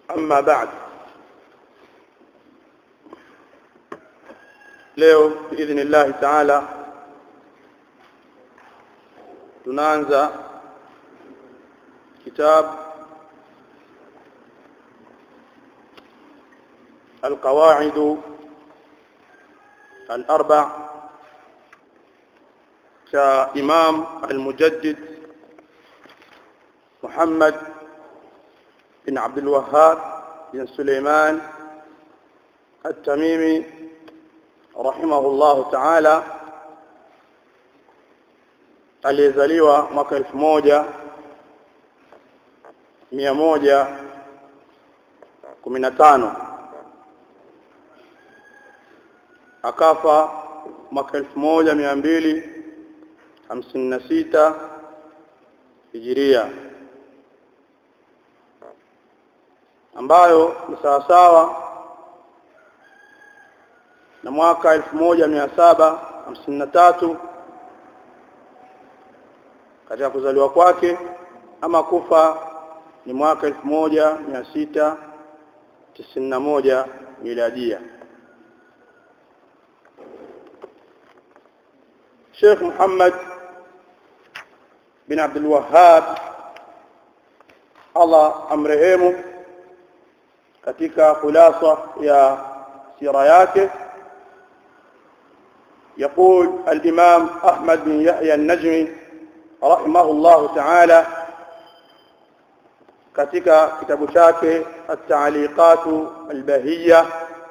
أما بعد leo باذن الله تعالى tunaanza kitab القواعد الأربع كإمام المجدد محمد بن عبد الوهاب بن سليمان التميمي رحمه الله تعالى aliyezaliwa mwaka elfu moja mia moja kumi na tano akafa mwaka elfu moja mia mbili hamsini na sita hijiria ambayo ni sawasawa na mwaka elfu moja mia saba hamsini na tatu katika kuzaliwa kwake ama kufa ni mwaka elfu moja mia sita tisini na moja miladia Sheikh Muhammad bin Abdul Wahhab Allah amrehemu katika khulasa ya sira yake يقول الإمام أحمد بن يحيى النجمي رحمه الله تعالى katika kitabu chake التعليقات البهية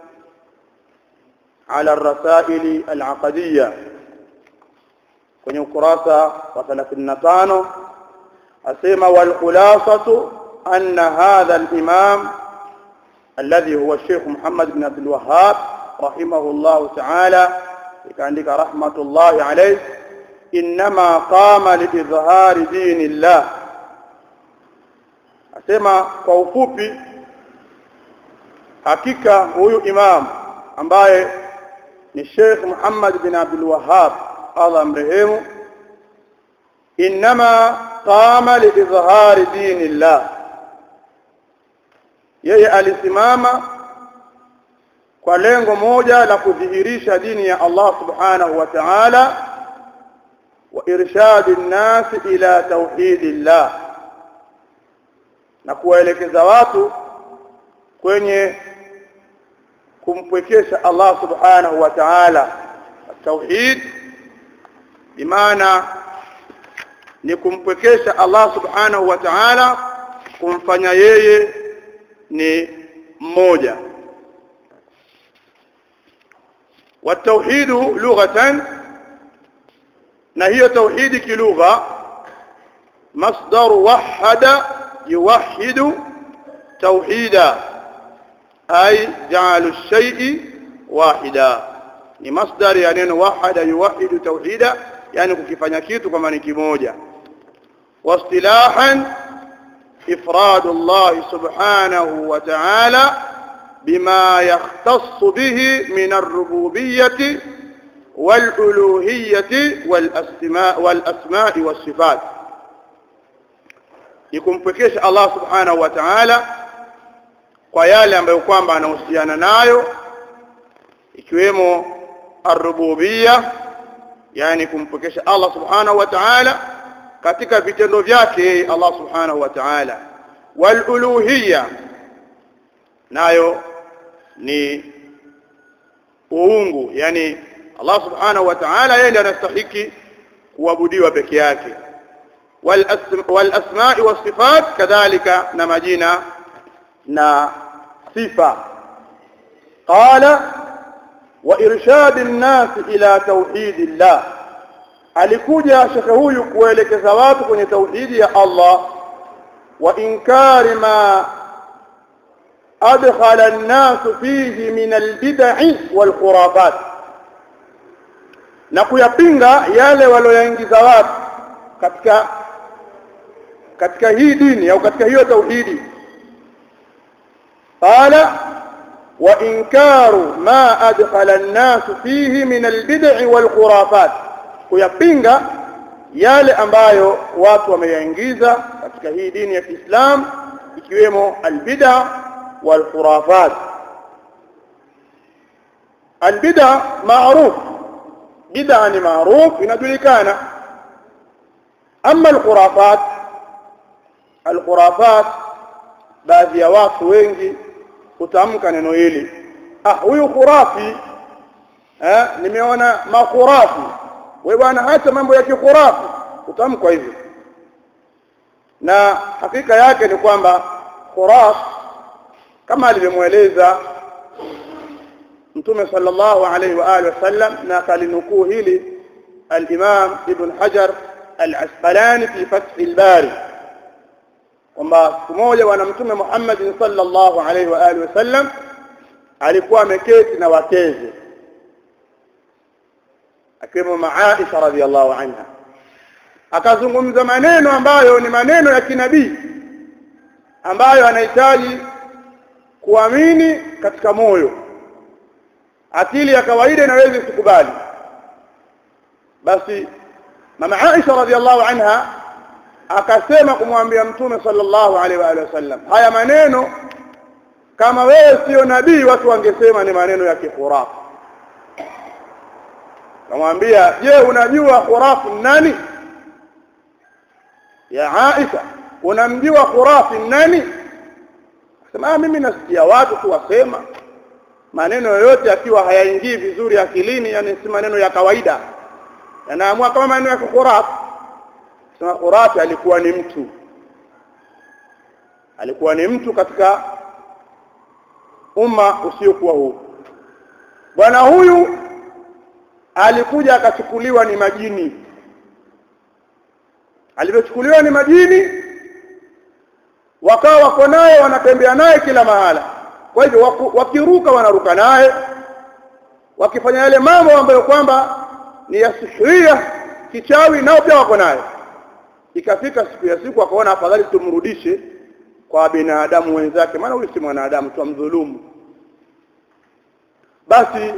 على الرسائل العقدية kwenye ukurasa wa 35 asema wal khulasatu anna hadha al imam alladhi huwa Sheikh Muhammad bin Abdul Wahhab rahimahullah ta'ala ikaandika rahmatullahi alayhi inma qama liidhhari dinillah asema kwa ufupi hakika huyu imam ambaye ni Sheikh Muhammad bin Abdul Wahhab Allah mrehemu inma qama liidhhari dinillah yeye alisimama kwa lengo moja la kudhihirisha dini ya Allah subhanahu wa ta'ala wa irshadi an-nas ila tauhidillah na kuwaelekeza watu kwenye kumpwekesha Allah subhanahu wa ta'ala tauhid bimaana ni kumpwekesha Allah subhanahu wa ta'ala kumfanya yeye ni mmoja والتوحيد لغة na hiyo tauhidi kilugha masdar wahada yuwahhidu tauhida ay ja'alu ash-shay'i wahida ni masdar ya neno wahada yuwahhidu tauhida yani kukifanya kitu kama ni kimoja واصطلاحا إفراد الله سبحانه وتعالى بما يختص به من الربوبية والألوهية والأسماء, والأسماء والصفات يكمفكيش الله سبحانه وتعالى kwa yale ambayo kwamba anahusiana nayo ikiwemo arububia yani kumpokesha Allah subhanahu wa ta'ala katika vitendo vyake Allah subhanahu wa ta'ala wal uluhiyya nayo ni uungu yani Allah subhanahu wa ta'ala yeye ndiye anastahili kuabudiwa peke yake wal wal asma'i was sifat kadhalika na majina na sifa qala wa irshad an-nas ila tauhidillah alikuja shekhe huyu kuelekeza watu kwenye tauhidi ya Allah wa inkari ma adkhala an-nas fihi min al-bid'i wal-khurafat na kuyapinga yale walioyaingiza watu katika katika hii dini au katika hiyo tauhidi qala wa inkaru ma adkhala an-nas fihi min al-bid'i wal-khurafat kuyapinga yale ambayo watu wameyaingiza katika hii dini ya Kiislamu ikiwemo albid'a والخرافات البدع معروف بدعة معروف inajulikana أما الخرافات الخرافات baadhi ya watu wengi kutamka neno hili ah huyu khurafi eh nimeona makhurafi wewe bwana hata mambo ya kikhurafi utamkwa hivyo na hakika yake ni kwamba khuraf kama alivyomweleza mtume sallallahu alaihi wa alihi wasallam na akalinukuu hili al-Imam Ibn Hajar al-Asqalani fi Fath al-Bari kwamba siku moja bwana mtume Muhammad sallallahu alaihi wa alihi wasallam alikuwa ameketi na wakeze akiwemo Aisha radhiallahu anha akazungumza maneno ambayo ni maneno ya kinabii ambayo anahitaji kuamini katika moyo akili ya kawaida inaweza isikubali basi mama Aisha radhiallahu anha akasema kumwambia mtume sallallahu alaihi wa alihi wasallam haya maneno kama wewe sio nabii watu wangesema ni maneno ya kihurafu kamwambia je unajua khurafu nani ya Aisha unamjua khurafi nani sema mimi nasikia watu tu wasema maneno yoyote akiwa hayaingii vizuri akilini yani si maneno ya kawaida yanaamua kama maneno ya khurafi sema khurafi alikuwa ni mtu alikuwa ni mtu katika umma usiokuwa huu bwana huyu alikuja akachukuliwa ni majini alivyochukuliwa ni majini wakawa wako naye wanatembea naye kila mahala kwa hivyo wakiruka wanaruka naye wakifanya yale mambo ambayo kwamba ni ya sihiria kichawi nao pia wako naye ikafika siku ya siku akaona afadhali tumrudishe kwa binadamu wenzake maana huyu si mwanadamu tumdhulumu basi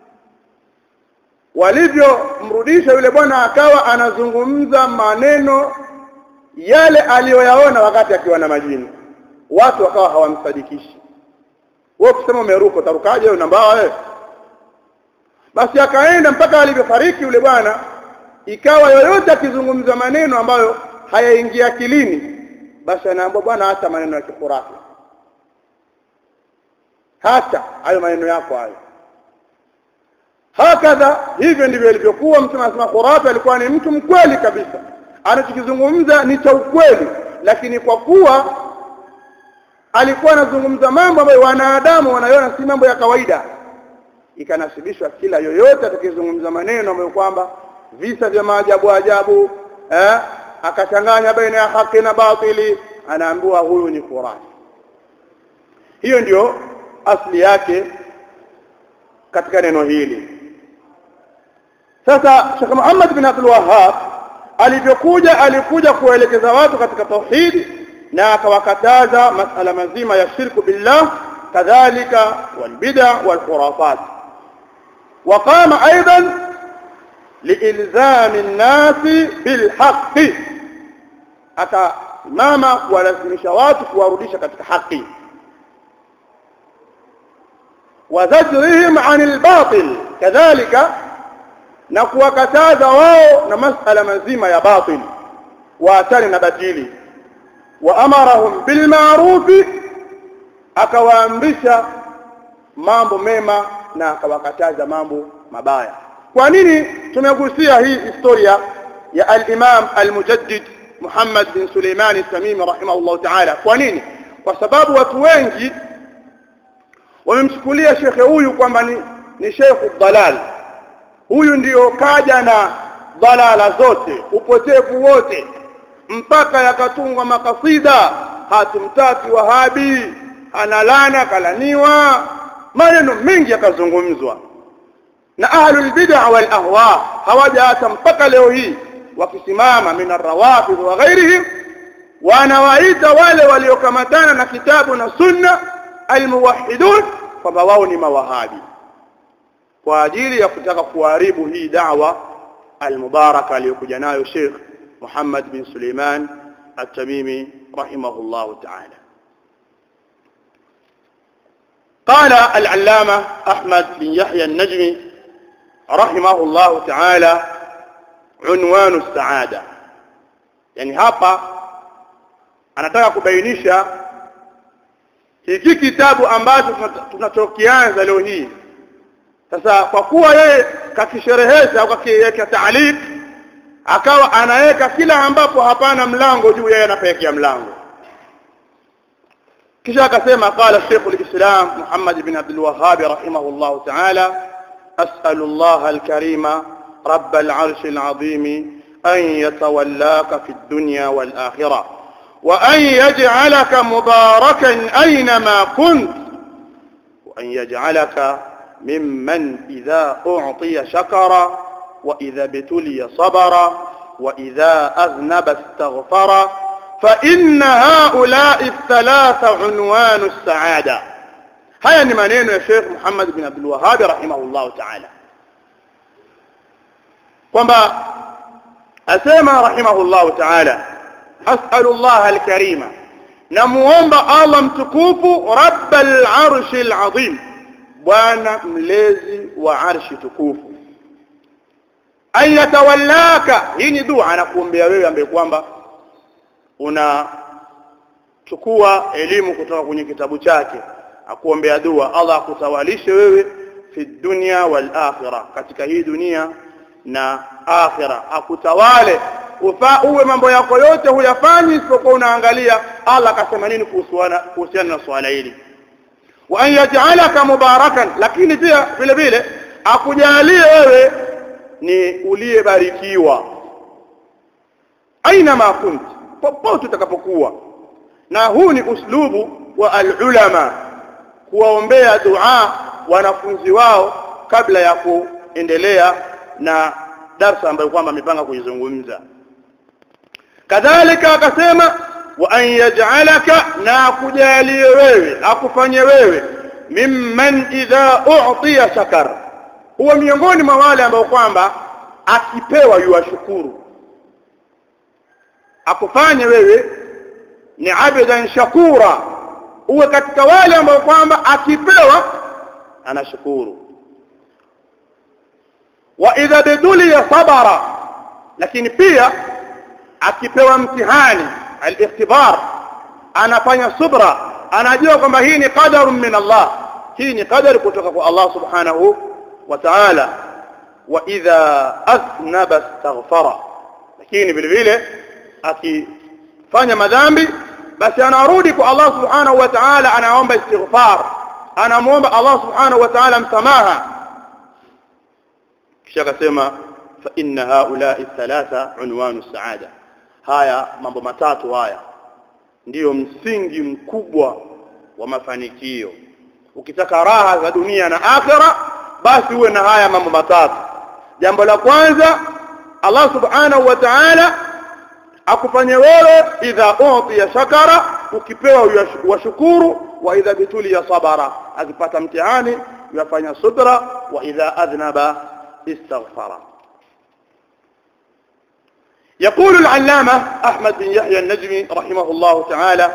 walivyomrudisha yule bwana akawa anazungumza maneno yale aliyoyaona wakati akiwa na majini watu wakawa hawamsadikishi wewe ukisema umeruka utarukaje wewe nambao wewe basi akaenda mpaka alivyofariki yule bwana ikawa yoyote akizungumza maneno ambayo hayaingia akilini basi anaambia bwana hata maneno ya kifurahi hata hayo maneno yako hayo hakadha hivyo ndivyo ilivyokuwa mtume anasema khurafi alikuwa ni mtu mkweli kabisa anachokizungumza ni cha ukweli lakini kwa kuwa alikuwa anazungumza mambo ambayo wanadamu wanaiona si mambo ya kawaida ikanasibishwa kila yoyote atakayezungumza maneno ambayo kwamba visa vya maajabu ajabu eh akachanganya baina ya haki na batili anaambiwa huyu ni khurafi hiyo ndio asli yake katika neno hili sasa Sheikh Muhammad bin Abdul Wahhab alivyokuja alikuja kuelekeza watu katika tauhid na akawakataza masala mazima ya shirku billah kadhalika walbid'a walkhurafat وقام ايضا لالزام الناس بالحق akasimama kuwalazimisha watu kuwarudisha katika haki وزجرهم عن الباطل كذلك na kuwakataza wao na masala mazima ya batil waatani na batili wa amarahum bil ma'ruf akawaamrisha mambo mema na akawakataza mambo mabaya kwa nini tumegusia hii historia ya al-Imam al-Mujaddid Muhammad bin Suleiman al-Tamimi rahimahullah ta'ala kwa nini kwa sababu watu wengi wamemchukulia shekhe huyu kwamba ni, ni shekhu dalal huyu ndiyo kaja na dalala zote upotevu wote mpaka yakatungwa makasida hatumtaki wahabi analana kalaniwa maneno mengi yakazungumzwa na ahlul bid'a wal ahwa hawaja hata mpaka leo hii wakisimama min arrawafid wa ghairihim wanawaita wale waliokamatana na kitabu na sunna almuwahhidun kwamba wao ni mawahabi kwa ajili ya kutaka kuharibu hii da'wa almubaraka aliyokuja nayo Sheikh Muhammad bin Suleiman At-Tamimi rahimahullahu ta'ala قال العلامة أحمد بن يحيى النجمي رحمه الله تعالى عنوان السعادة يعني hapa anataka kubainisha hiki kitabu ambacho tunachokianza leo hii sasa kwa kuwa yeye kakisherehesha au kakiweka taaliq akawa anaweka kila ambapo hapana mlango juu yeye anapekea mlango kisha akasema qala Sheikh al-Islam Muhammad ibn Abdul Wahhab rahimahullah ta'ala as'alu Allah al-Karima رب العرش العظيم أن يتولاك في الدنيا والآخرة وأن يجعلك مباركا أينما كنت وأن يجعلك ممن إذا أعطي شكر وإذا ابتلي صبر وإذا أذنب استغفر فإن هؤلاء الثلاثة عنوان السعادة هيا نمانين يا شيخ محمد بن عبد الوهاب رحمه الله تعالى kwamba asema rahimahullahu ta'ala as'alullah alkarima namuomba Allah mtukufu rabbal arshil azim bwana mlezi wa arshi tukufu ayatawallaka hii ni dua anakuombea wewe ambaye kwamba unachukua elimu kutoka kwenye kitabu chake akuombea dua Allah akutawalishe wewe fi dunya wal akhirah katika hii dunia na akhira akutawale ufa uwe mambo yako yote huyafanyi isipokuwa unaangalia Allah akasema nini kuhusiana na swala hili wa an yaj'alaka mubarakan lakini pia vile vile akujalie wewe ni uliyebarikiwa aina ma kunt popote utakapokuwa na huu ni uslubu wa alulama kuwaombea dua wanafunzi wao kabla ya kuendelea na darsa ambayo kwamba amepanga kuizungumza kadhalika akasema wa an yaj'alaka na akujalie wewe akufanye wewe mimman idha u'tiya shakar huwa miongoni mwa wale ambao kwamba akipewa yuwashukuru akufanye wewe ni abadan shakura uwe katika wale ambao kwamba akipewa anashukuru wa idha biduliya sabara lakini pia akipewa mtihani al-ikhtibar anafanya subra anajua kwamba hii ni qadarun min Allah hii ni qadari kutoka kwa Allah subhanahu wa ta'ala wa idha athnaba astaghfara lakini vile vile akifanya madhambi basi anarudi kwa Allah subhanahu wa ta'ala anaomba istighfar anamuomba Allah subhanahu wa ta'ala msamaha kisha akasema fa inna haula'i thalatha unwanu saada haya mambo matatu haya ndiyo msingi mkubwa wa mafanikio ukitaka raha za dunia na akhira basi uwe na haya mambo matatu jambo la kwanza Allah subhanahu wa ta'ala akufanye wewe idha utiya shakara ukipewa washukuru wa idha bituliya sabara akipata mtihani yafanya subra wa idha adhnaba استغفر يقول العلامة أحمد بن يحيى النجمي رحمه الله تعالى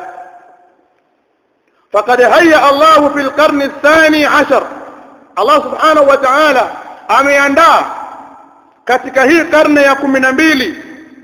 فقد هيأ الله في القرن الثاني عشر الله سبحانه وتعالى ameandaa katika hii karne ya kumi na mbili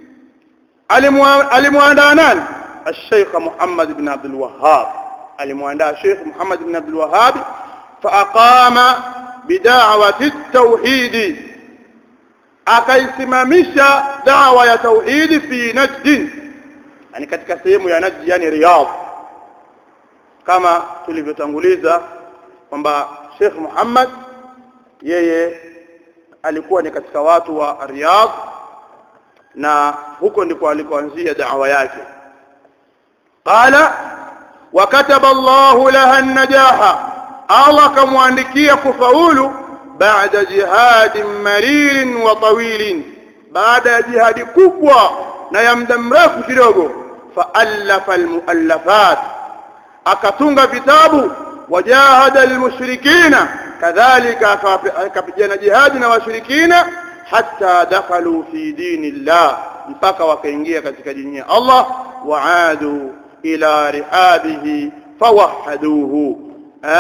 alimwandaa nani الشيخ محمد بن عبد الوهاب alimwandaa الشيخ محمد بن عبد الوهاب فأقام بدعوة التوحيد akaisimamisha dawa ya tauhidi fi najd yani katika sehemu ya najd yani riyadh kama tulivyotanguliza kwamba Sheikh Muhammad yeye alikuwa ni katika watu wa riyadh na huko ndiko alikoanzia dawa yake qala wa kataba Allah laha an-najaha Allah kamwandikia kufaulu baada jihadin marir wa tawil baada ya jihadi kubwa na ya muda mrefu kidogo faallafa almuallafat akatunga vitabu wajahada almushrikina kadhalika akapigana jihadi na washirikina hatta dakhalu fi dinillah mpaka wakaingia katika dini ya Allah waadu ila rihabihi fawahaduhu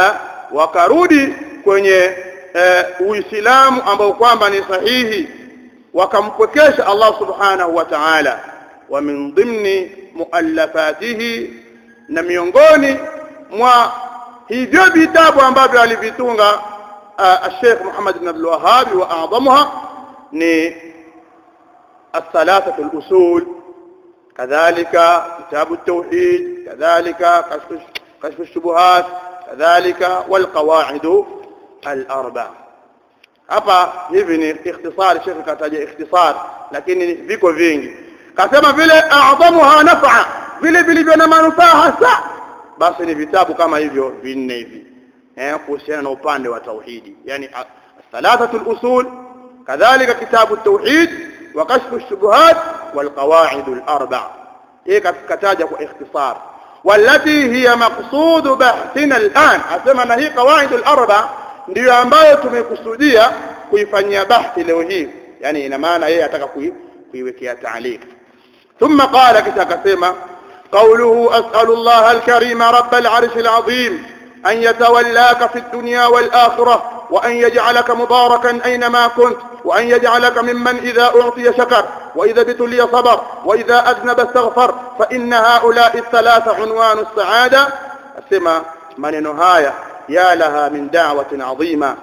wakarudi kwenye e, uislamu ambao kwamba ni sahihi wakampwekesha Allah subhanahu wa ta'ala wa min dhimni muallafatihi na miongoni mwa hivyo vitabu ambavyo alivitunga الشيخ محمد بن عبد الوهاب واعظمها ni الثلاثه الاصول كذلك كتاب التوحيد كذلك كشف كشف الشبهات كذلك والقواعد الاربع hapa hivi ni ikhtisar shekhi kataja ikhtisar lakini viko vingi kasema vile a'dhamuha naf'a vile vilivyo na manufaa hasa basi ni vitabu kama hivyo vinne hivi eh kuhusiana na upande wa tauhidi yani thalathatu al-usul kadhalika kitabu at-tauhid wa kashfu ash-shubuhat wal qawaid al-arba' hii kataja kwa ikhtisar والتي هي مقصود بحثنا الآن asema na hii qawaid al-arba' ndiyo ambayo tumekusudia kuifanyia bahthi leo hii yani ina maana yeye ataka kuiwekea taaliq ثم قال kisha akasema قوله أسأل الله الكريم رب العرش العظيم أن يتولاك في الدنيا والآخرة وأن يجعلك مباركا أينما كنت وأن يجعلك ممن إذا أعطي شكر وإذا ابتلي صبر وإذا أذنب استغفر فإن هؤلاء الثلاثة عنوان السعادة السمى من نهاية يا لها من دعوة عظيمة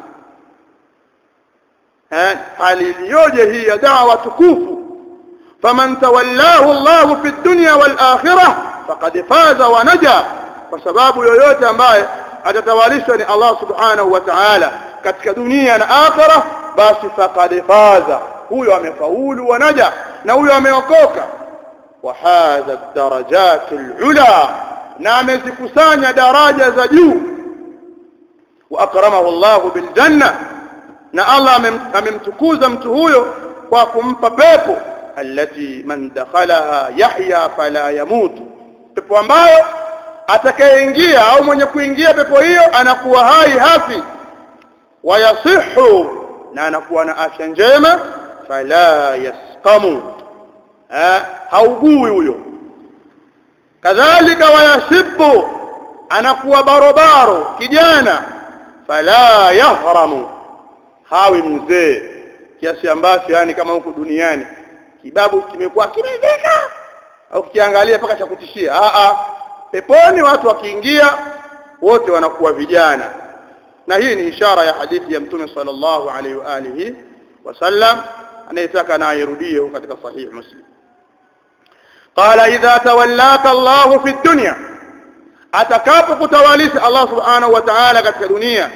aliyoje hii ya dawa tukufu faman tawallahu Allah fi dunya wal akhirah faqad faza wa naja kwa sababu yoyote ambaye atatawalishwa ni Allah subhanahu wa ta'ala katika dunia na akhirah basi faqad faza huyo amefaulu wa naja na huyo ameokoka wa hadha darajat al-ula na amezikusanya daraja za juu wa akramahu Allah bil janna na Allah amemtukuza mtu huyo kwa kumpa pepo allati man dakhalaha yahya fala yamut pepo ambayo atakayeingia au mwenye kuingia pepo hiyo anakuwa hai hafi wayasihu na anakuwa na afya njema fala yasqamu haugui huyo kadhalika wayashibu anakuwa barobaro kijana fala yahramu hawi mzee kiasi ambacho yani kama huku duniani kibabu kimekuwa kimezeka au kiangalia mpaka cha kutishia a a peponi watu wakiingia wote wanakuwa vijana na hii ni ishara ya hadithi ya mtume sallallahu alaihi wa alihi wasallam anayetaka na airudie katika sahih muslim قال إذا تولاك الله في الدنيا atakapo kutawalisha Allah subhanahu wa ta'ala katika dunia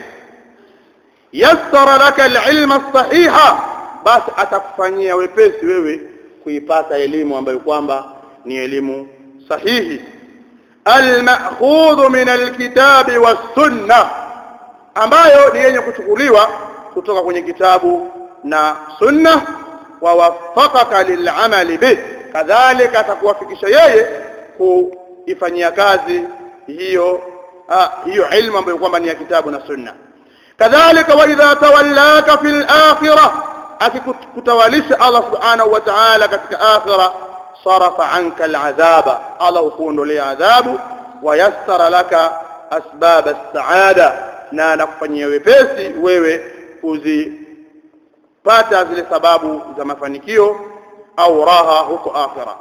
yassara laka alilma sahiha basi atakufanyia wepesi wewe kuipata elimu ambayo kwamba ni elimu sahihi almakhudhu min alkitabi was-sunnah ambayo ni yenye kuchukuliwa kutoka kwenye kitabu na sunna wa waffaqaka lil'amali bih kadhalika atakuwafikisha yeye kuifanyia kazi hiyo ah, hiyo ilmu ambayo kwamba ni ya kitabu na sunna kadhalika wa idha tawallaka fil akhirah akikutawalisha Allah subhanahu wa ta'ala katika akhirah sarafa anka al'adhaba Allah hukuondolea adhabu wa yassara laka asbab as-saada na anakufanyia wepesi wewe uzipata zile sababu za mafanikio au raha huko akhirah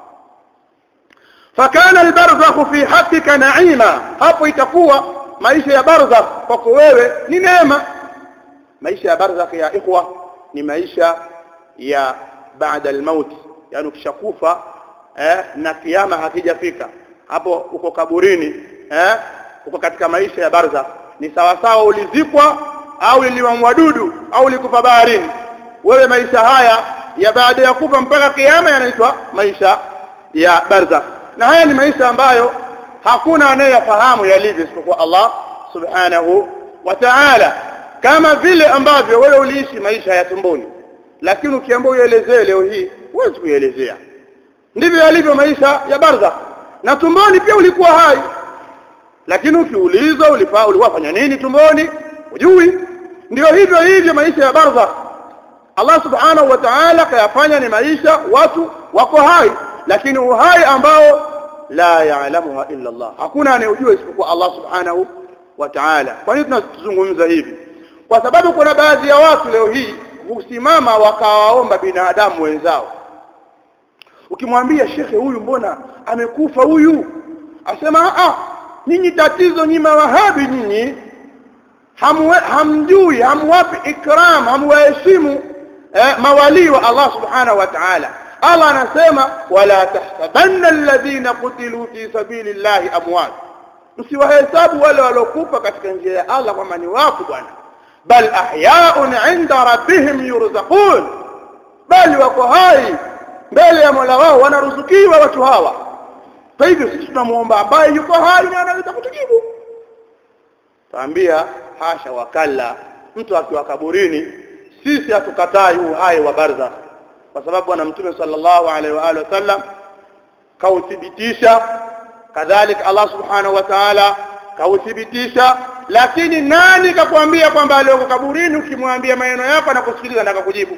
فكان البرزخ في حقك نعيما hapo itakuwa maisha ya barzakh kwako wewe ni neema maisha ya barzakh ya ikhwa ni maisha ya baada al-maut yani ukishakufa eh, na kiyama hakijafika hapo uko kaburini eh, uko katika maisha ya barzakh ni sawa sawa ulizikwa au uliwa mwadudu au ulikufa baharini wewe maisha haya ya baada ya kufa mpaka kiyama yanaitwa maisha ya barzakh na haya ni maisha ambayo hakuna anayeyafahamu yalivyo isipokuwa Allah subhanahu wa ta'ala kama vile ambavyo wewe uliishi maisha ya tumboni lakini ukiambiwa uelezee leo hii huwezi kuelezea ndivyo yalivyo maisha ya barzakh na tumboni pia ulikuwa hai lakini ukiulizwa ulifaa uliwafanya nini tumboni hujui ndio hivyo hivyo maisha ya barzakh Allah subhanahu wa ta'ala kayafanya ni maisha watu wako hai lakini uhai ambao la yaalamuha illa Allah hakuna anayejua isipokuwa Allah subhanahu wa ta'ala kwa nini tunazungumza hivi kwa sababu kuna baadhi ya watu leo hii husimama wakawaomba binadamu wenzao ukimwambia shekhe huyu mbona amekufa huyu asema ah nyinyi tatizo nyinyi mawahabi nyinyi hamwe, hamjui hamwapi ikram hamwaheshimu eh, mawalii wa Allah subhanahu wa ta'ala Allah anasema wala tahsabanna alladhina qutilu fi sabilillahi amwat msiwahesabu wale waliokufa katika njia ya Allah kwamba ni wafu bwana bal ahya'un 'inda rabbihim yurzaqun bali wako hai mbele ya Mola wao wanaruzukiwa watu hawa kwa hivyo sisi tunamuomba ambaye yuko hai na anaweza kutujibu taambia hasha wakalla mtu akiwa kaburini sisi hatukatai uhai wa barzakh kwa sababu bwana mtume sallallahu alaihi wa alihi wasallam kauthibitisha kadhalika Allah subhanahu wa ta'ala kauthibitisha lakini nani kakwambia kwamba aliyoko kaburini ukimwambia maneno yako na kusikiliza na kukujibu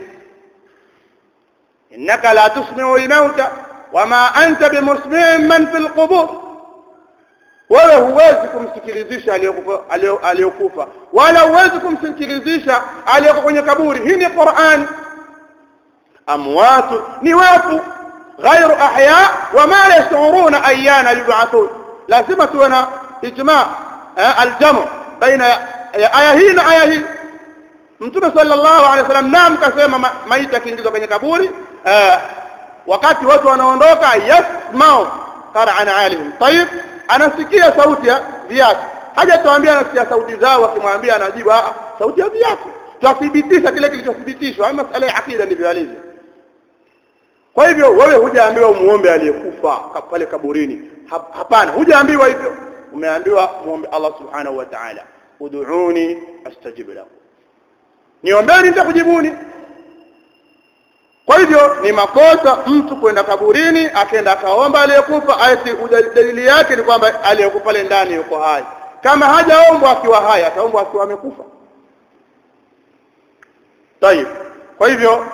innaka la tusmi'u al-mauta wama anta bimusmi'in man fil qubur wewe huwezi kumsikilizisha aliyokufa wala huwezi kumsikilizisha aliyoko kwenye kaburi hii ni Qur'an amwatu ni wafu غير احياء وما يشعرون ايانا يبعثون لازم تكون اجماع الجمع بين aya hii na aya hii mtume sallallahu alaihi wasallam naam kasema maiti akiingizwa kwenye kaburi wakati watu wanaondoka yasmau qara'an alihim tayib anasikia sauti ya viatu haja tuambia anasikia sauti zao akimwambia anajibu sauti ya viatu tuthibitisha kile kilichothibitishwa masala ya akida ndivyo alivyo kwa hivyo wewe hujaambiwa umuombe aliyekufa pale kaburini hapana hujaambiwa hivyo umeambiwa muombe Allah subhanahu wa ta'ala ud'uni astajib lakum niombeni nitakujibuni kwa hivyo ni makosa mtu kwenda kaburini akaenda akaomba aliyekufa ati dalili yake ni kwamba aliyekufa pale ndani yuko hai kama hajaombwa akiwa hai ataombwa akiwa amekufa طيب kwa hivyo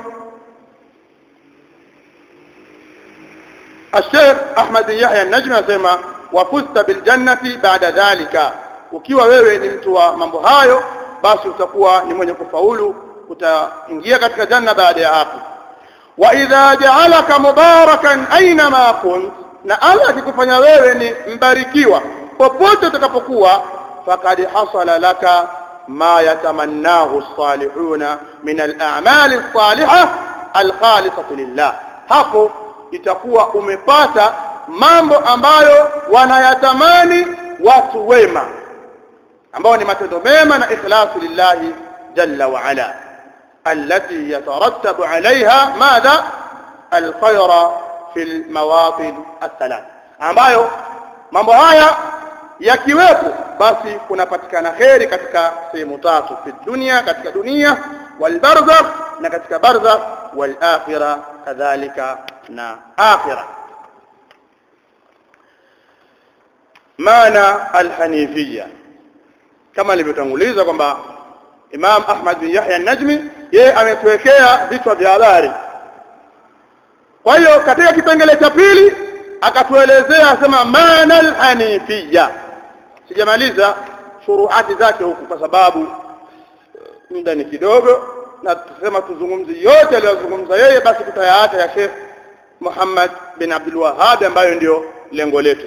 الشيخ احمد يحيى النجمي anasema wafusta biljannati baada dhalika ukiwa wewe ni mtu wa mambo hayo basi utakuwa ni mwenye kufaulu utaingia katika janna baada ya hapo wa idha ja'alaka mubarakan aina ma kunt na Allah akikufanya wewe ni mbarikiwa popote utakapokuwa faqad hasala laka ma yatamannahu as-salihuna min al-a'mal as-salihah al-khalisah lillah hapo itakuwa umepata mambo ambayo wanayatamani watu wema ambao ni matendo mema na ikhlasu lillahi jalla wa ala التي يترتب عليها ماذا الخير في المواطن الثلاث ambayo mambo haya yakiwepo basi kunapatikana kheri katika sehemu tatu fi dunia katika dunia wal barzakh na katika barzakh wal akhirah kadhalika na akhirah maana alhanifia kama nilivyotanguliza kwamba Imam Ahmad bin Yahya an-Najmi yeye ametuwekea vichwa vya habari kwa hiyo katika kipengele cha pili akatuelezea asema maana alhanifia sijamaliza shuruhati zake huku kwa sababu muda ni kidogo na tusema tuzungumzi yote aliyozungumza yeye basi tutayaacha ya Sheikh Muhammad bin Abdul Wahhab ambayo ndio lengo letu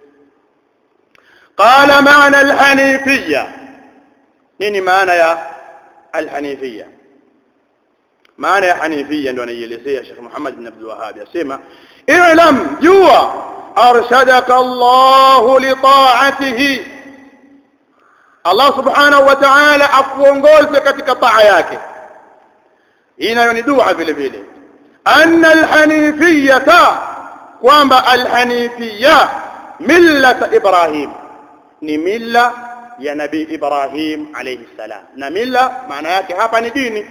قال معنى الحنيفية nini maana ya alhanifia maana ya hanifia ndio anaielezea Sheikh Muhammad bin Abdul Wahhab yasema i'lam jua arshadaka Allah li ta'atihi Allah subhanahu wa ta'ala akuongoze katika taa yake hii nayo ni dua vile vile anna alhanifiyata kwamba alhanifia millata ibrahim ni milla ya nabii Ibrahim alayhi salam na mila maana yake hapa ni dini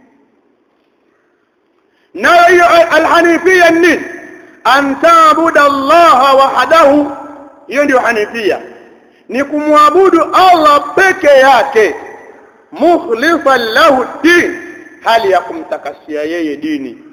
na hiyo alhanifia nini an ta'budu Allah wahdahu hiyo ndio hanifia ni kumwabudu Allah peke yake mukhlisan lahu din hali ya kumtakasia yeye dini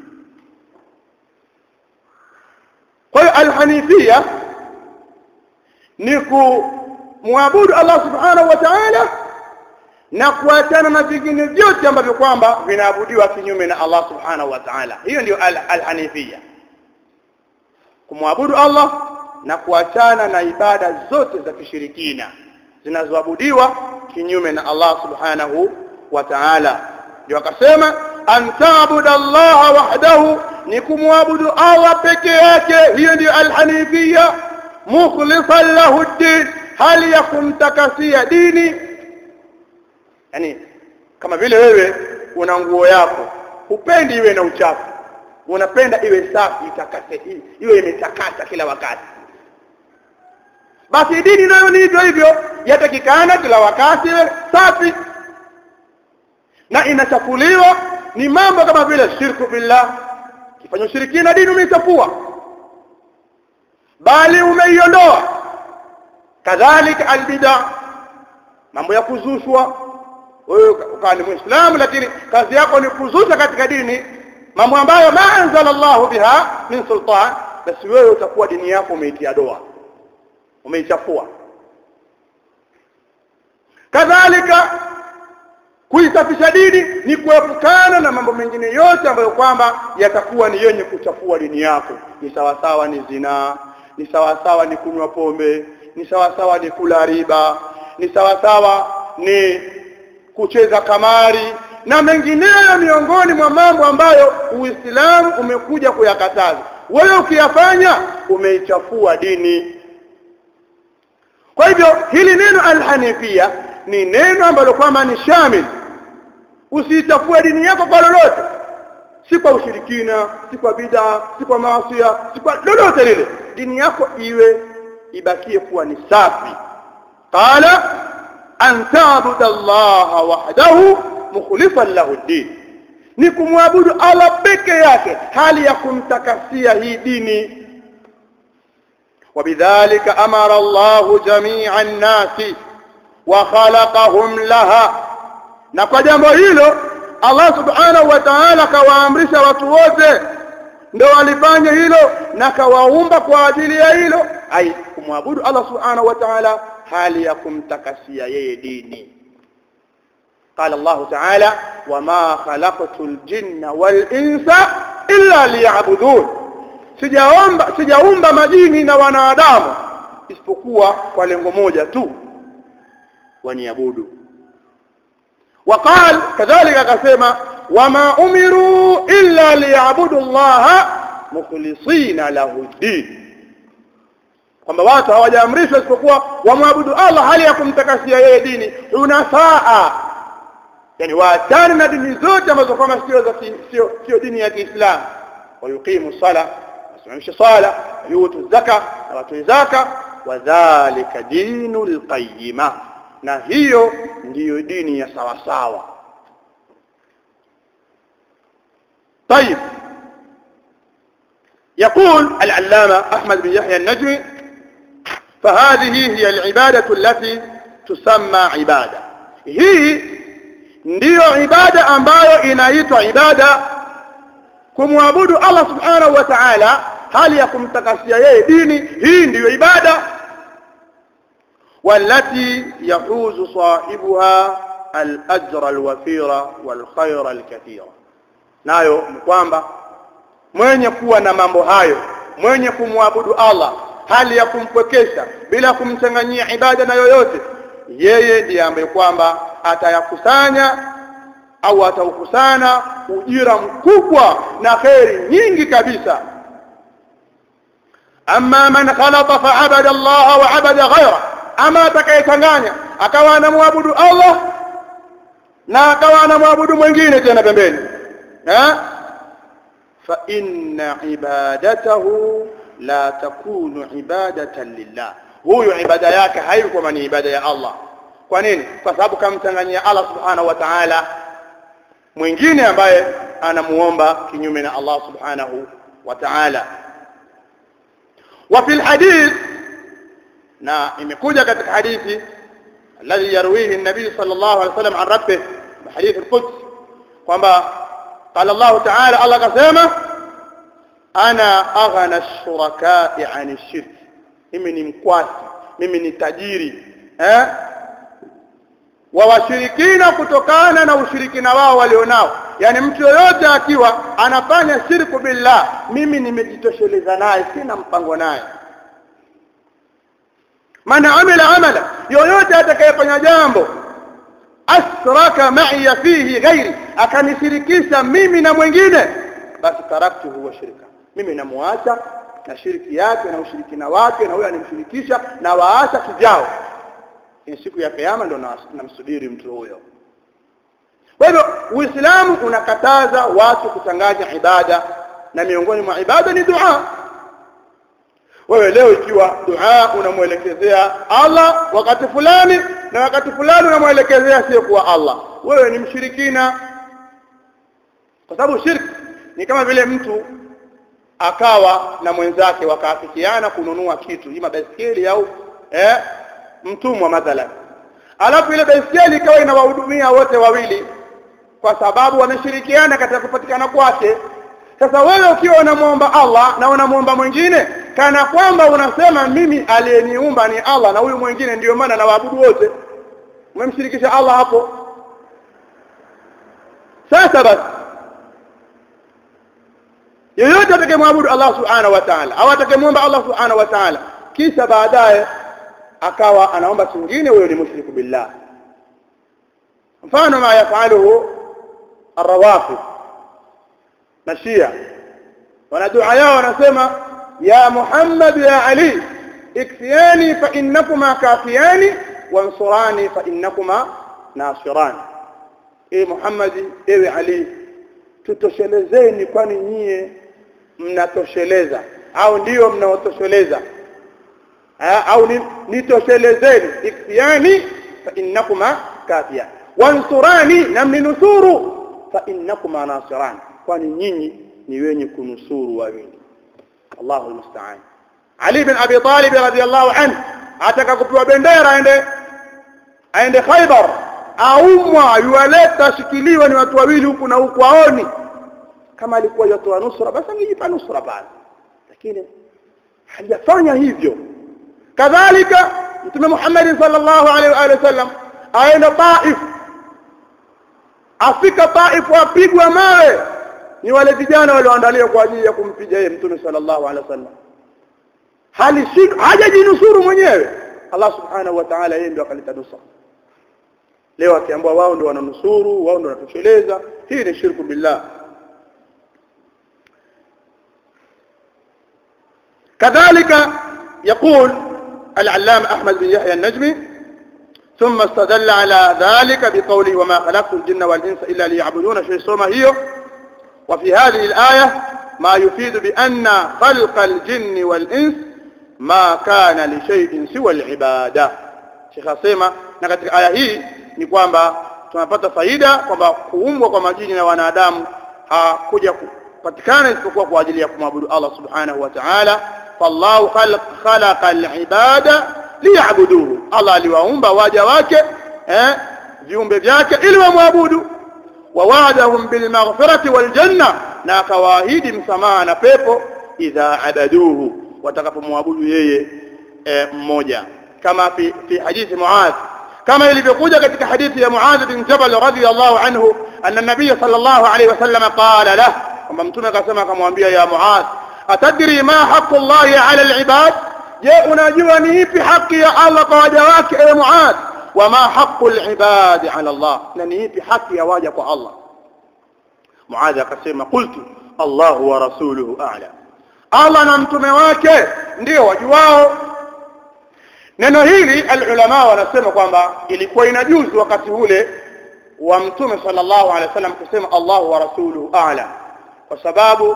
kwa hiyo alhanifia ni ku kumwabudu Allah subhanahu wa ta'ala na kuachana na vingine vyote ambavyo kwamba vinaabudiwa kinyume na Allah subhanahu wa ta'ala hiyo ndio al-hanifia kumwabudu Allah na kuachana na ibada zote za kishirikina zinazoabudiwa kinyume na Allah subhanahu wa ta'ala ndio akasema an ta'budu Allah wahdahu ni kumwabudu Allah peke yake hiyo ndio al-hanifia mukhlishan lahu ad-din hali ya kumtakasia dini yani kama vile wewe una nguo yako hupendi iwe na uchafu unapenda iwe safi itakase iwe imetakata kila wakati basi dini nayo ni hivyo hivyo yatakikana kila wakati iwe safi na inachafuliwa ni mambo kama vile shirku billah kifanya ushirikina dini umeichafua bali umeiondoa kadhalika albida mambo ya kuzushwa wewe ukawa ni muislamu lakini kazi yako ni kuzusha katika dini mambo ambayo ma anzala Allahu biha min sultan basi wewe utakuwa dini yako umeitia doa umeichafua kadhalika kuisafisha dini ni kuepukana na mambo mengine yote ambayo kwamba yatakuwa ni yenye kuchafua dini yako ni sawasawa ni zinaa ni sawasawa ni kunywa pombe ni sawasawa ni kula riba ni sawasawa ni kucheza kamari na mengineyo miongoni mwa mambo ambayo Uislamu umekuja kuyakataza wewe ukiyafanya umeichafua dini kwa hivyo hili neno alhanifia ni neno ambalo kwamba ni shamil usiichafue dini yako kwa lolote si kwa ushirikina si kwa bid'a si kwa maasiya si kwa lolote lile dini yako iwe ibakie kuwa ni safi qala an ta'budu Allah wahdahu mukhlishan lahu ad-din ni kumwabudu Allah peke yake hali ya kumtakasia hii dini وبذلك أمر الله جميع الناس وخلقهم لها na kwa jambo hilo Allah subhanahu wa ta'ala kawaamrisha watu wote ndio walifanya hilo na kawaumba kwa ajili ya hilo ai kumwabudu Allah subhanahu wa ta'ala hali ya kumtakasia yeye dini قال الله تعالى وما خلقت الجن والانس الا ليعبدون sijaomba sijaumba majini na wanadamu isipokuwa kwa lengo moja tu waniabudu وقال كذلك akasema wama umiru illa liyabudu Allah mukhlisina lahu din kwamba watu hawajaamrishwa isipokuwa wamwabudu Allah hali ya kumtakasia yeye dini unafaa yani waachane na dini zote ambazo kama sio za sio sio dini ya Kiislamu wayuqimu sala wasimamishe sala yutu zaka na watu zaka wadhālika dinul qayyima na hiyo ndiyo dini ya sawa sawa طيب يقول العلامة أحمد بن يحيى النجمي فهذه هي العبادة التي تسمى عبادة هي ndiyo ibada ambayo inaitwa ibada kumwabudu Allah subhanahu wa ta'ala hali ya kumtakasia yeye dini hii ndiyo ibada والتي يحوز صاحبها الأجر الوفير والخير الكثير nayo ni kwamba mwenye kuwa na mambo hayo mwenye kumwabudu Allah hali ya kumpwekesha bila kumchanganyia ibada na yoyote yeye ndiye ambaye kwamba atayakusanya au ataukusana ujira mkubwa na kheri nyingi kabisa amma man khalata fa abada Allah wa abada ghayra ama atakayechanganya akawa anamwabudu Allah na akawa anamwabudu mwingine tena pembeni eh fa inna ibadatahu la takunu ibadatan lillah huyo ibada yake haikuwa ni ibada ya Allah kwa nini kwa sababu kamchanganyia Allah subhanahu wa ta'ala mwingine ambaye anamuomba kinyume na Allah subhanahu wa ta'ala wa fil hadith na imekuja katika hadithi alladhi yarwihi an-nabi sallallahu alayhi wasallam an rabbih hadith al-quds kwamba qala Allah ta'ala Allah kasema ana aghna ash-shuraka'i 'an ash-shirk mimi ni mkwasi mimi ni tajiri eh wa washirikina kutokana na ushirikina wao walionao yani mtu yoyote akiwa anafanya shirku billah mimi nimejitosheleza naye sina mpango naye man amila amala yoyote atakayefanya jambo asraka ma'iya fihi ghairi akanishirikisha mimi na mwingine basi taraktu huwa shirika mimi namuacha na shiriki yake na ushirikina wake na huyo animshirikisha na waasha kijao ni siku ya kiyama ndo namsubiri mtu huyo kwa hivyo uislamu unakataza watu kuchanganya ibada na miongoni mwa ibada ni dua wewe leo ikiwa dua unamwelekezea Allah wakati fulani na wakati fulani unamwelekezea sio kuwa Allah wewe ni mshirikina kwa sababu shirki ni kama vile mtu akawa na mwenzake wakaafikiana kununua kitu ima baiskeli au eh, mtumwa mathalan alafu ile baiskeli ikawa inawahudumia wote wawili kwa sababu wameshirikiana katika kupatikana kwake sasa wewe ukiwa unamwomba Allah na unamwomba mwingine kana kwamba unasema mimi aliyeniumba ni Allah na huyu mwingine ndiyo maana na waabudu wote umemshirikisha Allah hapo sasa basi yeyote atakayemwabudu Allah subhanahu wa ta'ala au atakayemwomba Allah subhanahu wa ta'ala kisha baadaye akawa anaomba kingine huyo ni mushriku billah mfano ma yafaluhu arrawafid na shia wana dua yao wanasema ya Muhammad ya Ali ikfiyani fa innakuma kafiyani wansurani fa innakuma nasirani e Muhammad ewe Ali tutoshelezeni kwani nyie mnatosheleza au ndiyo mnaotosheleza au nitoshelezeni ikfiyani fa innakuma kafiyan wansurani na mninusuru fa innakuma nasirani kwani nyinyi ni wenye kunusuru wawili Allahu musta'an Ali bin Abi Talib radhiyallahu anhu ataka kupewa bendera aende aende Khaybar aumwa yuwaleta shikiliwa ni watu wawili huku na huku aoni kama alikuwa yotoa nusra basi angejipa nusra pale lakini hajafanya hivyo kadhalika mtume Muhammad sallallahu alaihi wa sallam aenda Taif afika Taif apigwa mawe ni wale vijana walioandaliwa kwa ajili ya kumpiga yeye mtume sallallahu alaihi wasallam hali hajajinusuru mwenyewe Allah subhanahu wa ta'ala yeye ndio akaleta nusra leo akiambiwa wao ndio wananusuru wao ndio wanatosheleza hii ni shirku billah كذلك يقول العلامة أحمد بن يحيى النجمي ثم استدل على ذلك بقوله وما خلقت الجن والإنس إلا ليعبدون شيء سوما هي وفي هذه الآية ما يفيد بأن خلق الجن والإنس ما كان لشيء سوى العبادة شيخ asema na katika aya hii ni kwamba tunapata faida kwamba kuumbwa kwa majini na wanadamu hakuja kupatikana isipokuwa kwa ajili ya kumwabudu Allah subhanahu wa ta'ala fallahu khalaqa al-ibada liya'buduhu Allah aliwaumba waja wake eh viumbe vyake ili wamwabudu ووعدهم بالمغفرة والجنة na akawaahidi msamaha na pepo idha abaduhu watakapomwabudu yeye mmoja kama fi fi hadithi Muadh kama ilivyokuja katika hadithi ya Muadh bin Jabal radhiyallahu anhu anna nabiy sallallahu alayhi wasallam qala lah kwamba mtume akasema akamwambia ya Muadh atadri ma haqqu Allah ala al-ibad je unajua ni ipi haki ya Allah kwa waja wake ewe Muadh وما حق العباد على الله ننيبي حق يا واجب الله معاذ akasema qultu Allah wa rasuluhu a'lam Allah na mtume wake ndio wajuao neno hili alulama wanasema kwamba ilikuwa inajuzu wakati ule wa mtume sallallahu alaihi wasallam kusema Allah wa rasuluhu a'lam kwa sababu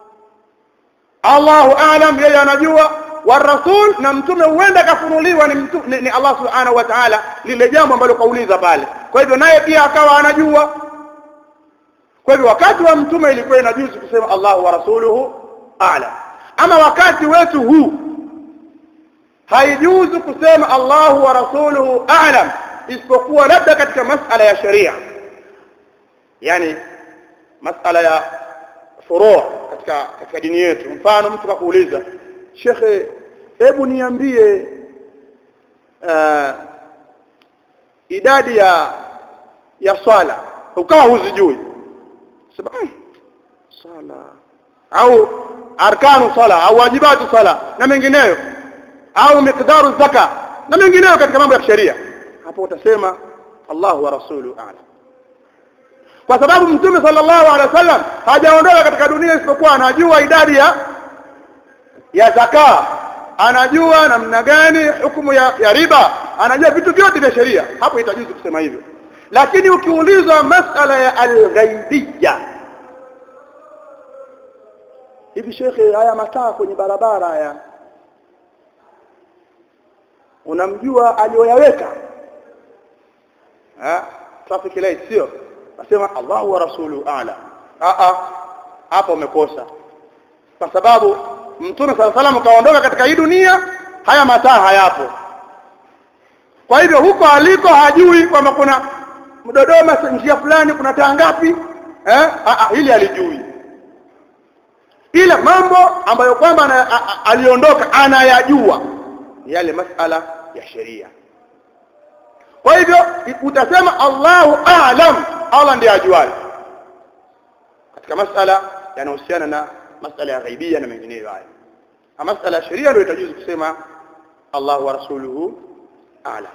Allahu a'lam yeye anajua warasul na mtume huenda kafunuliwa ni, mtu, ni, ni Allah subhanahu wa ta'ala lile jambo ambalo kauliza pale kwa hivyo naye pia akawa anajua kwa hivyo wakati wa mtume ilikuwa inajuzu kusema Allah wa rasuluhu a'lam ama wakati wetu huu haijuzu kusema Allah wa rasuluhu a'lam isipokuwa labda katika masala ya sharia yani masala ya furu' katika katika dini yetu mfano mtu kakuuliza shekhe hebu niambie uh, idadi ya ya swala ukawa huzijui sema "Mm, swala au arkanu sala au wajibatu sala na mengineyo au miqdaru zaka na mengineyo katika mambo ya sheria hapo utasema Allahu wa rasulu a'lam kwa sababu mtume sallallahu alaihi wasallam hajaondoka katika dunia isipokuwa anajua idadi ya ya zaka anajua namna gani hukumu ya, ya riba anajua vitu vyote vya sheria hapo itajuzu kusema hivyo lakini ukiulizwa masala ya alghaibiyya hivi shekhe haya mataa kwenye barabara haya unamjua aliyoyaweka eh traffic light sio nasema Allahu wa rasulu a'la a a hapo umekosa kwa sababu mtume sala salam kaondoka katika hii dunia haya mataa hayapo kwa hivyo huko aliko hajui kwamba kuna Dodoma njia fulani kuna taa ngapi eh a a hili alijui ila mambo ambayo kwamba ana- a- a- aliondoka anayajua ni yale masala ya sheria kwa hivyo utasema Allahu a'lam Allah ndiye ajuaye katika masala yanayohusiana na masala ya ghaibia na mengineyo haya ama masala ya sheria ndio itajuzu kusema Allahu wa rasuluhu a'lam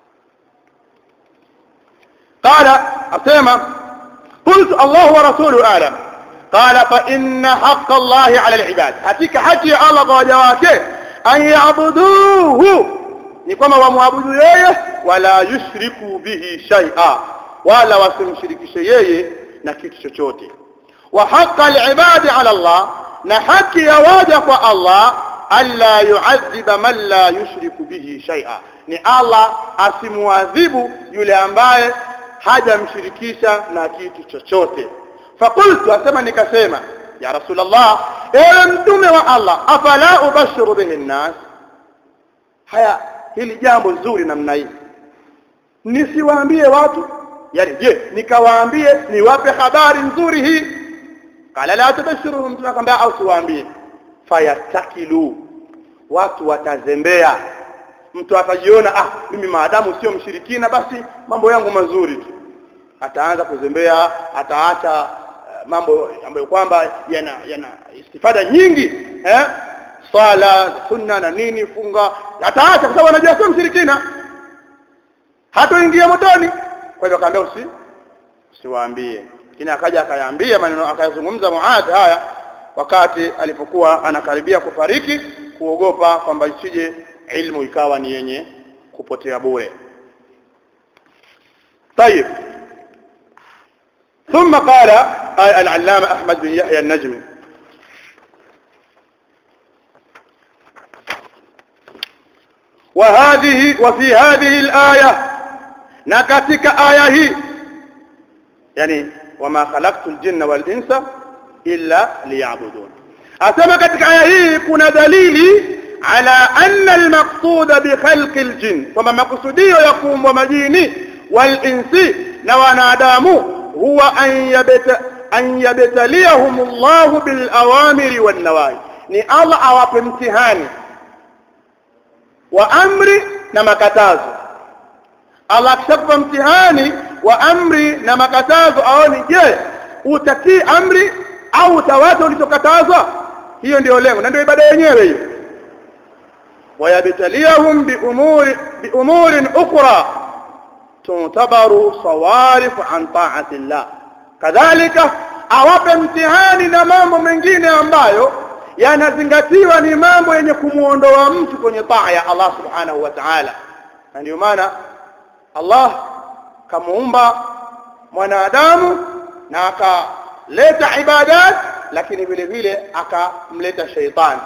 قال أسيما قلت الله ورسوله أعلم قال فإن حق الله على العباد حتيك حكي الله وجواته أن يعبدوه نكما ومعبدوا ييه ولا يشركوا به شيئا ولا وسمشرك شيئا نكيت شوشوتي وحق العباد على الله نحكي يواجه الله ألا يعذب من لا يشرك به شيئا ni Allah asimuadhibu yule ambaye hajamshirikisha na kitu chochote fakultu asema nikasema ya rasulullah ewe mtume wa Allah afala ubashiru bihi nnas haya hili jambo zuri namna hii nisiwaambie watu yani je nikawaambie niwape habari nzuri hii qala la tubashiruhum mtume akamwambia au siwaambie fayastakilu watu watazembea mtu atajiona ah mimi maadamu sio mshirikina basi mambo yangu mazuri tu ataanza kuzembea ataacha uh, mambo ambayo kwamba yana yana istifada nyingi eh swala sunna na nini funga ataacha kwa sababu anajua sio mshirikina hatoingia motoni kwa hivyo akaambia usi usiwaambie lakini akaja akayaambia maneno akayazungumza Muadh haya wakati alipokuwa anakaribia kufariki kuogopa kwamba isije ilmu ikawa ni yenye kupotea bure طيب ثم قال العلامة أحمد بن يحيى النجمي وهذه وفي هذه الآية نكتك آية هي يعني وما خلقت الجن والإنس إلا ليعبدون أسمى كتك آية هي كنا دليلي على أن المقصود بخلق الجن وما مقصودية يقوم ومجيني والإنس نوانادام هو أن يبت أن يبتليهم الله بالأوامر والنواهي ni Allah awape mtihani wa amri na makatazo Allah akishakupa mtihani wa amri na makatazo aone je utatii amri au utawacha ulichokatazwa hiyo ndio lengo na ndio ibada yenyewe hiyo ويبتليهم بأمور بأمور أخرى تعتبر صوارف عن طاعة الله كذلك awape mtihani na mambo mengine ambayo yanazingatiwa ni mambo yenye kumuondoa mtu kwenye taa ya Allah subhanahu wa ta'ala na ndio maana Allah kamuumba mwanadamu na akaleta ibadat lakini vile vile akamleta sheitani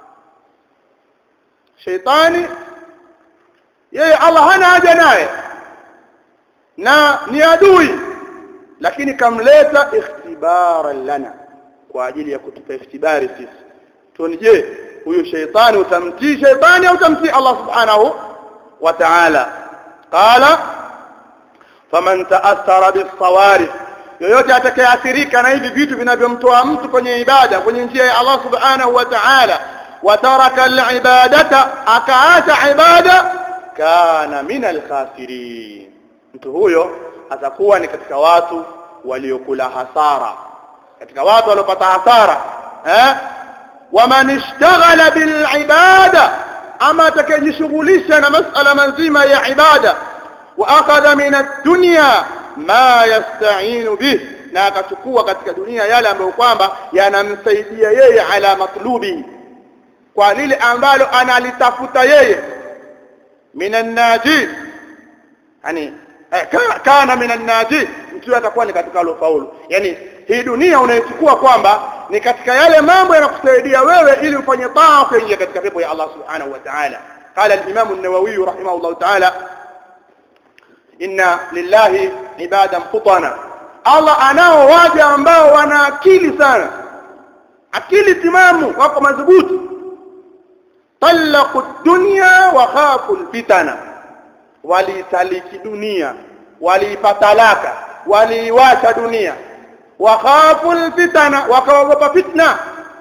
sheitani yeye Allah hana haja naye na ni adui lakini kamleta ikhtibaran lana kwa ajili ya kutupa ikhtibari sisi tuone je huyu sheitani utamtii sheitani au utamtii Allah subhanahu wa ta'ala qala faman ta'athara bis-sawarif yoyote atakayeathirika na hivi vitu vinavyomtoa mtu kwenye ibada kwenye njia ya Allah subhanahu wa ta'ala وترك العبادة أكعات عبادة كان من الخاسرين mtu huyo atakuwa ni katika watu waliokula hasara katika watu waliopata hasara eh waman ishtaghala bil ibada ama atakayejishughulisha na masala mazima ya ibada wa akhadha min ad-dunya ma yasta'inu bih na akachukua katika dunia yale ambayo kwamba yanamsaidia yeye ala matlubi kwa lile ambalo analitafuta yeye minan najin yani eh, kana minan najin mtu atakuwa ni katika alofaulu yani hii dunia unaichukua kwamba ni katika yale mambo yanakusaidia wewe ili ufanye taa kuingia katika pepo ya Allah subhanahu wa ta'ala قال الإمام النووي رحمه الله تعالى إن لله عبادا فطنا Allah anao waja ambao wana akili sana akili timamu wako madhubuti talaqu dunya wa khafu alfitana walitaliki dunia waliipatalaka waliiwacha dunia wa khafu alfitana wakaogopa fitna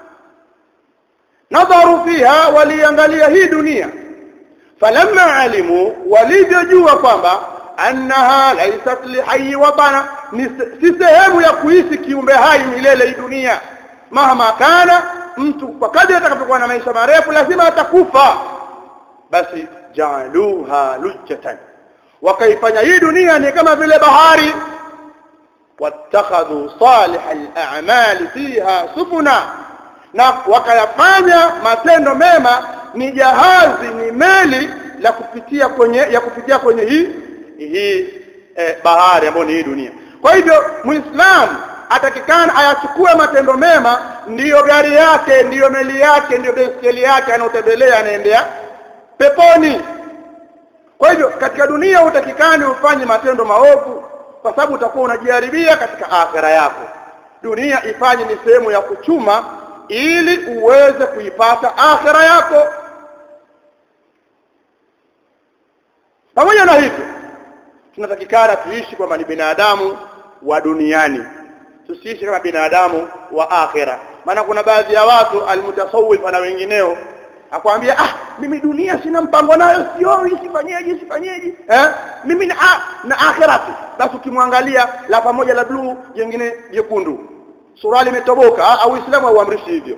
nadharu fiha waliangalia hii dunia falamma alimu walivyojua kwamba annaha laysat lihayyi watana si sehemu ya kuishi kiumbe hai milele hii dunia mahama kana mtu kwa kadri atakapokuwa na maisha marefu lazima atakufa basi jaaluha lujjatan wakaifanya hii dunia ni kama vile bahari wattakhadhu salih al-a'mal fiha sufuna na wakayafanya matendo mema ni jahazi ni meli la kupitia kwenye ya kupitia kwenye hii hii eh, bahari ambayo ni hii dunia kwa hivyo muislamu atakikana ayachukue matendo mema ndiyo gari yake ndiyo meli yake ndiyo baiskeli yake anaotembelea anaendea peponi kwa hivyo katika dunia utakikani ufanye matendo maovu kwa sababu utakuwa unajiharibia katika akhira yako dunia ifanye ni sehemu ya kuchuma ili uweze kuipata akhira yako pamoja na hivyo tunatakikana tuishi kwamba ni binadamu wa duniani tusiishi kama binadamu wa akhira maana kuna baadhi ya watu almutasawwif na wengineo akwambia ah mimi dunia sina mpango nayo sioi sifanyeje sifanyeje eh mimi na, ah, na akhirati basi ukimwangalia la pamoja la bluu jingine jekundu surali imetoboka au uislamu hauamrishi hivyo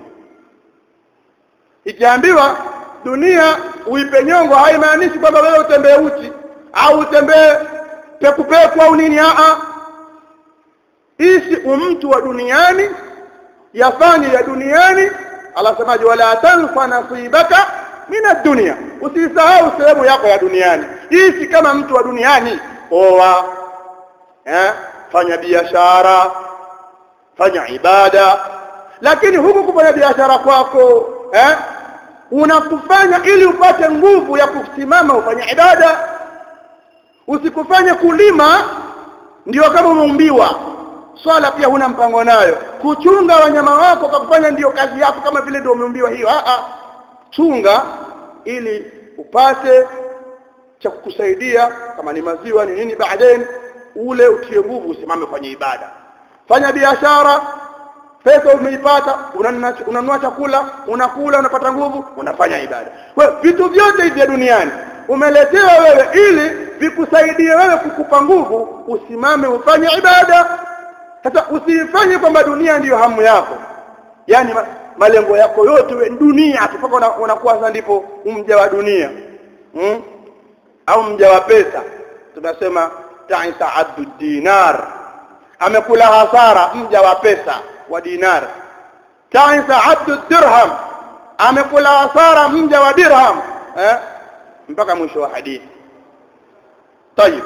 ikiambiwa dunia uipe nyongo haimaanishi kwamba wewe utembee uchi au utembee pekupeku au nini a ishi umtu wa duniani yafanye ya duniani Allah semaje wala tanfa nasibaka min ad-dunya usisahau sehemu yako ya duniani ishi kama mtu wa duniani oa eh fanya biashara fanya ibada lakini huku kufanya biashara kwako eh unakufanya ili upate nguvu ya kusimama ufanye ibada usikufanye kulima ndio kama umeumbiwa swala pia huna mpango nayo kuchunga wanyama wako kwa kufanya ndiyo kazi yako kama vile ndio umeumbiwa hiyo a a chunga ili upate cha kukusaidia kama ni maziwa ni nini baadaye ule utie nguvu usimame kwenye ibada fanya biashara pesa umeipata unanunua chakula unakula unapata nguvu unafanya ibada kwa vitu vyote hivi vya duniani umeletewa wewe ili vikusaidie wewe kukupa nguvu usimame ufanye ibada sasa usifanye kwamba dunia ndiyo hamu yako yani ma, malengo yako yote we dunia mpaka unakuwa sasa ndipo mja wa dunia hmm? au mja wa pesa tunasema ta'isa abdu dinar amekula hasara mja wa pesa wa dinar ta'isa abdu dirham amekula hasara mja wa dirham eh? mpaka mwisho wa hadithi طيب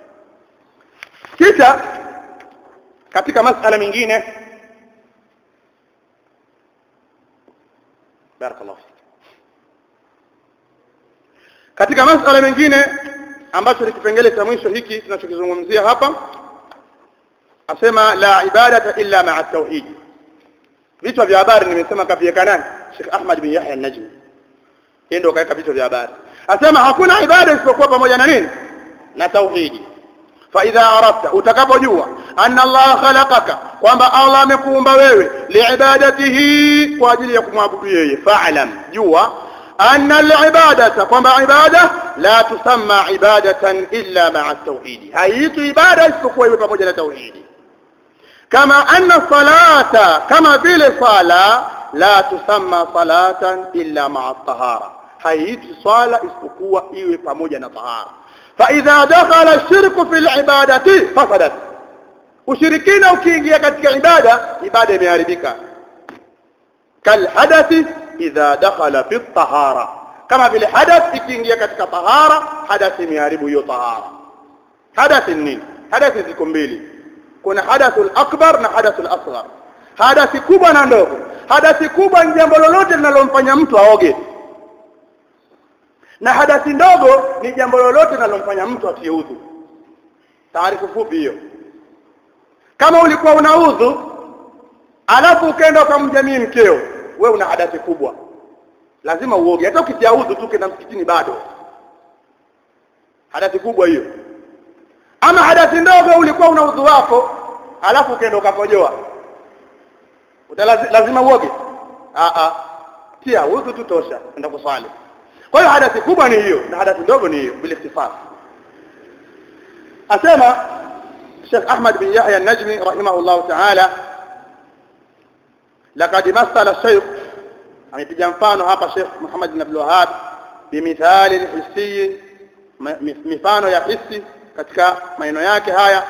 kisha katika masala mengine barakallahu katika masala mengine ambacho ni kipengele cha mwisho hiki tunachokizungumzia hapa asema la ibadata illa ma'a tauhid vichwa vya habari nimesema kaviweka nani Sheikh Ahmad bin Yahya an-Najmi yeye ndio kaweka vichwa vya habari asema hakuna ibada isipokuwa pamoja na nini na tauhidi فاذا عرفت utakapojua anna Allah khalaqaka kwamba Allah amekuumba wewe liibadatihi kwa ajili ya kumwabudu yeye fa'lam jua anna al-ibadata kwamba ibada la tusamma ibadatan illa ma'a tauhidi haiitwi ibada isipokuwa iwe pamoja na tauhidi kama anna salata kama vile sala la tusamma salatan illa ma'a tahara haiitwi swala isipokuwa iwe pamoja na tahara fa idha dakhala ash-shirku fil ibadati fasadat ushirikina ukiingia katika ibada ibada imeharibika kal hadathi idha dakhala fi tahara kama vile hadath ikiingia katika tahara hadath imeharibu hiyo tahara hadath ni nini hadath ziko mbili kuna hadathul akbar na hadathul asghar hadathi kubwa na ndogo hadathi kubwa ni jambo lolote linalomfanya mtu aoge na hadathi ndogo ni jambo lolote linalomfanya mtu atie udhu taarifu fupi hiyo kama ulikuwa una udhu alafu ukaenda ukamjamii mkeo we una hadathi kubwa lazima uoge hata ukitia udhu tu kenda msikitini bado hadathi kubwa hiyo ama hadathi ndogo ulikuwa una udhu wako alafu ukaenda ukakojoa lazima uoge a a tia udhu tu tosha enda kuswali kwa hiyo hadathi kubwa ni hiyo na hadathi ndogo ni hiyo bila ikhtifaf asema Sheikh Ahmad bin Yahya an-Najmi rahimahullah ta'ala laqad masala Sheikh amepiga mfano hapa Sheikh Muhammad bin Abdul Wahhab bimithali hissi mifano ya hissi katika maneno yake haya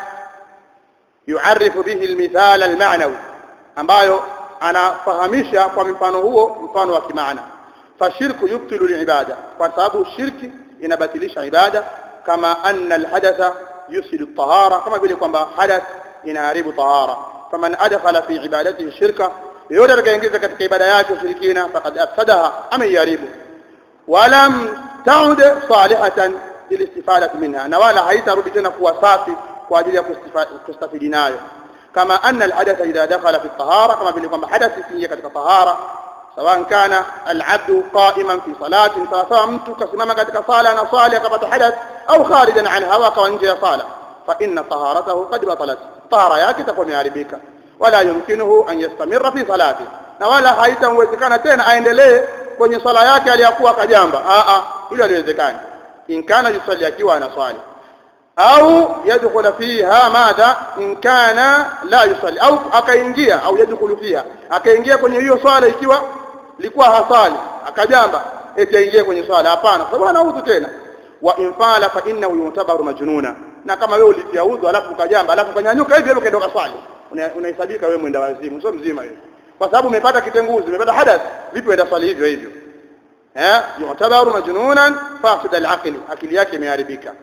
yuarifu bihi almithala almaanawi ambayo anafahamisha kwa mfano huo mfano wa kimaana fashirku yubtilu alibada kwa sababu shirki inabatilisha ibada kama anna alhadatha yusilu tahara kama vile kwamba hadath inaharibu tahara faman adkhala fi ibadatihi shirka yote atakaingiza katika ibada yake ushirikina faqad afsadaha ameiharibu walam taud salihatan lilistifadati minha na wala haitarudi tena kuwa safi kwa ajili ya kustafidi nayo kama anna alhadatha idha dakhala fi tahara kama vile kwamba hadath ikiingia katika tahara sawa kana alabdu qa'iman fi salatin sawa mtu kasimama katika sala na swali akapata hadath au kharijan anha wakawa nje ya sala fa inna taharatahu qad batalat tahara yake itakuwa imeharibika wala yumkinuhu an yastamirra fi salati na wala haitamwezekana tena aendelee kwenye swala yake aliyakuwa kajamba a a hilo haliwezekani in kana yusalli akiwa anaswali au yadkhulu fiha madha in kana la yusalli au akaingia au yadkhulu fiha akaingia kwenye hiyo swala ikiwa likuwa hasali akajamba eti aingie kwenye swala hapana sababu anaudhu tena wa infala fa innahu yutabaru majnuna na kama wewe ulitia udhu alafu ukajamba alafu ukanyanyuka hivi hivi ukaenda swali unahesabika wewe mwenda wazimu sio mzima wewe kwa sababu umepata kitenguzi umepata hadath vipi uenda swali hivyo hivyo eh yutabaru majnunan fasid al-aqli akili yake imeharibika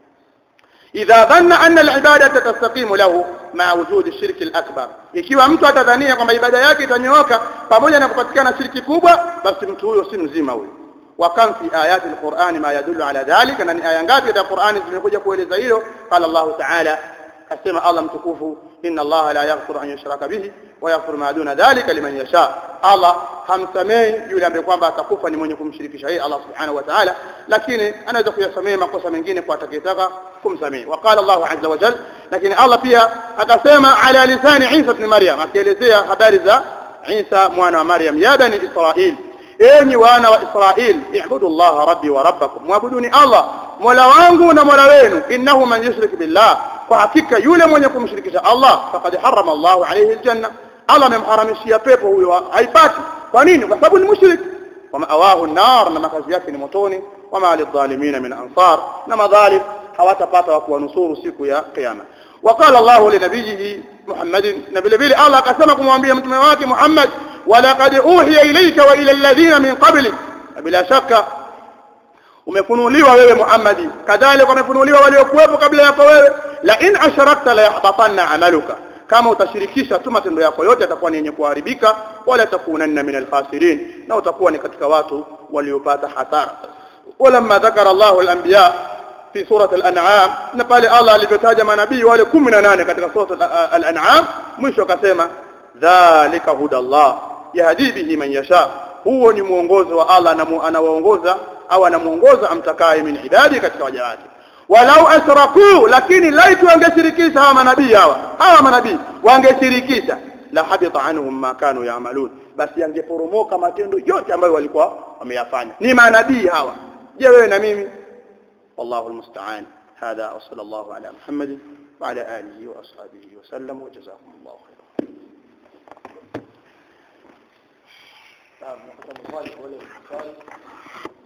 idha dhanna anna al-ibadata tastaqimu lahu ma wujud ash-shirk al-akbar ikiwa mtu atadhania kwamba ibada yake itanyooka pamoja na kupatikana shirki kubwa basi mtu huyo si mzima huyo wa kam fi ayati al-Qur'ani ma yadullu ala dhalika na ni aya ngapi za Qur'ani zimekuja kueleza hilo qala Allah ta'ala asema Allah mtukufu inna Allah la yaghfiru an yushraka bihi wa yaghfiru ma duna dhalika liman yasha Allah hamsamehi yule ambaye kwamba atakufa ni mwenye kumshirikisha yeye Allah subhanahu wa ta'ala lakini anaweza kuyasamehe makosa mengine kwa atakayetaka kumsamehe وقال الله عز وجل lakini Allah pia akasema ala lisani Isa ibn Maryam akielezea habari za Isa mwana wa Maryam ya bani Israil enyi wana wa Israil i'budu Allah rabbi wa rabbakum muabuduni Allah mola wangu na mola wenu innahu man yushrik billah kwa hakika yule mwenye kumshirikisha Allah faqad harrama Allah alayhi aljanna Allah amemharamishia pepo huyo haipati kwa nini kwa sababu ni mushrik wa ma'awahu an-nar na makazi yake ni motoni wa ma lidh-dhalimin min ansar na madhalim hawatapata wa kuwanusuru siku ya kiyama وقال الله لنبيه محمد نبي بيلي الله قسم kumwambia mtume wake Muhammad ولقد اوحي اليك والى الذين من قبلك bila shaka umefunuliwa wewe Muhammad kadhalika umefunuliwa waliokuwepo kabla yako wewe la in asharakta la yahbatanna amaluka kama utashirikisha tu matendo yako yote yatakuwa ni yenye kuharibika wala takunanna min alkhasirin na utakuwa ni katika watu waliopata hasara ولما ذكر الله الانبياء في سوره الانعام نقال الله alivyotaja manabii wale 18 katika sura al-an'am mwisho akasema dhalika hudallah yahdi bihi man yasha huo ni mwongozo wa Allah na anawaongoza au anamuongoza amtakaye min ibadi katika waja wake walau asraku lakini laitu wangeshirikisha hawa manabii hawa hawa manabii wangeshirikisha la habita anhum ma kanu yaamalun basi yangeporomoka matendo yote ambayo walikuwa wameyafanya ni manabii hawa je wewe na mimi wallahu almusta'an هذا وصلى الله على محمد وعلى آله وأصحابه وسلم وجزاكم الله خيرا نعم نحن نصالح ولا نصالح